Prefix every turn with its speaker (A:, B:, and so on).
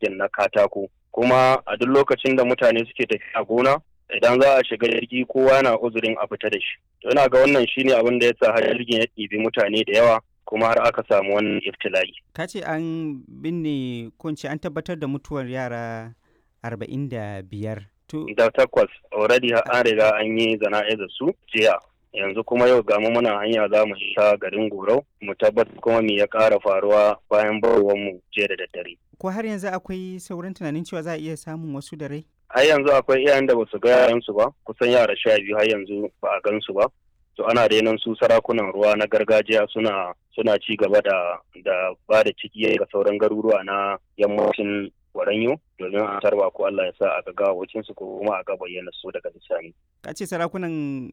A: jirgin na katako kuma a duk lokacin da mutane suke tafiya gona idan za a shiga jirgi kowa na uzurin a fita da shi to ina ga wannan shine abin da ya sa har jirgin ya ɗibi mutane da yawa kuma har aka samu wannan iftila'i
B: ka ce an binne kunce an tabbatar da mutuwar yara arba'in da biyar to
A: da takwas already an riga an yi zana'izar su jiya yanzu kuma yau ga mu muna hanya za mu sha garin gorau mu tabbatar kuma me ya ƙara faruwa bayan barwar mu jiya da daddare
B: ko har yanzu akwai sauran tunanin cewa za a iya samun wasu da rai
A: har yanzu akwai iyayen da basu ga yaransu ba kusan yara sha biyu har yanzu ba a gansu ba to ana renon su sarakunan ruwa na gargajiya suna suna ci gaba da da ba da ciki ga sauran garuruwa na yammacin Waranyo domin a tarba ko Allah ya sa a ga gawawacin su ko kuma a ga bayyana su daga bisani.
B: Ka ce sarakunan